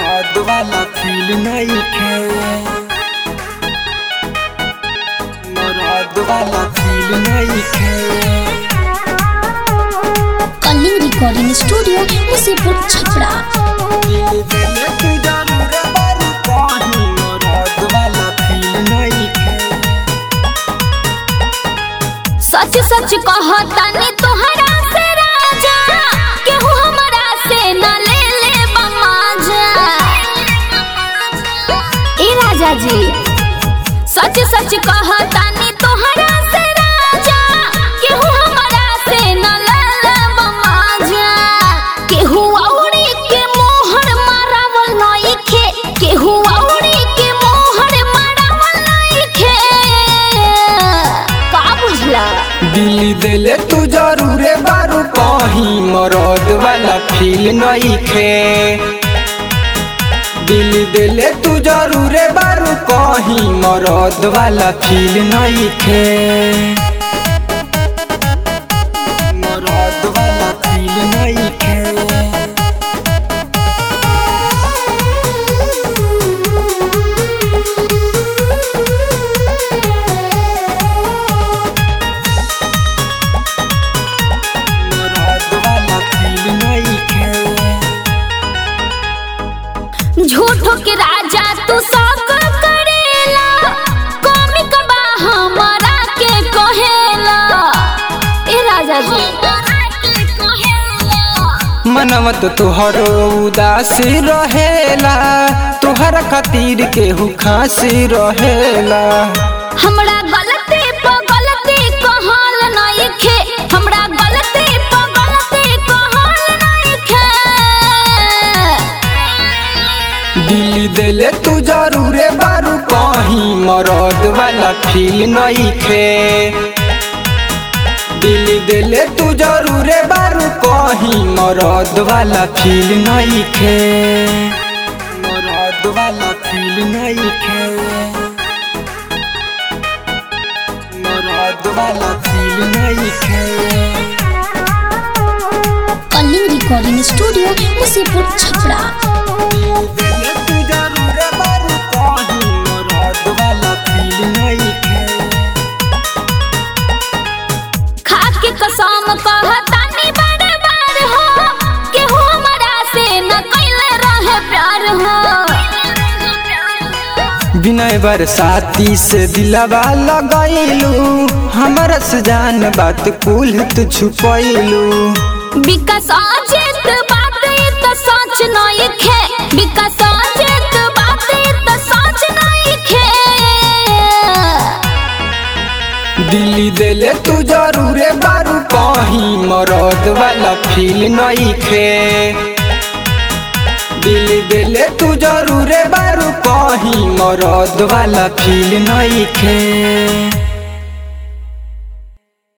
मरद वाला फील नहीं खे मरद वाला फील नहीं खे कलिंग रिकॉर्डिंग स्टूडियो मुसीपुर छपरा दिल दिल तू जरूर बारू कहीं मरद वाला फील नहीं खे सच सच कहतानी तोहरा से राजा केहू हमरा से न ले ले बमाजा ए राजा जी सच सच कहतानी तोहरा से राजा केहू हमरा से न ले ले बमाजा केहू औरी के मोहर मारावल नइखे केहू औरी के मोहर मारावल नइखे का बुझला दिल दिल तू जरूर बारू कहीं मरद वाला फील नहीं खे दिल दिल तू जरूर बारू कहीं मरद वाला फील नहीं खे मरद वाला फील नहीं खे मरद वाला फील नहीं खे झूठो के राजा तू सब करेला कॉमिक बा हमारा के कहेला ए राजा जी मनवत तुहर उदास रहेला तुहर खातिर केहू खासी रहेला हमरा गलती पर गलती कहल नइखे हमरा गलती पर गलती कहल नइखे दिल दिल तू जरूर बारू कहीं मरद वाला फील नहीं खे दिल दिल तू जरूर बारू कहीं मरद वाला फील नहीं खे मरद वाला फील नहीं खे मरद वाला फील नहीं खे कलिंग रिकॉर्डिंग स्टूडियो मुसीपुर छपरा दिल तू जरूर बारू कहीं मरद वाला फील नहीं खे खा के कसम कहतानी बार बार हो केहू हमरा से न कैले रहे प्यार हो बिनय बरसाती से दिलवा लगैलू हमर से जान बात कुल तू छुपैलू विकास अजित बात ई त सच नइखे विकास अजित बात ई त सच नइखे दिल्ली दिले तू जरूर बारू कहीं मरद वाला फील नहीं खे दिल्ली दिले तू जरूर बारू कहीं मरद वाला फील नहीं खे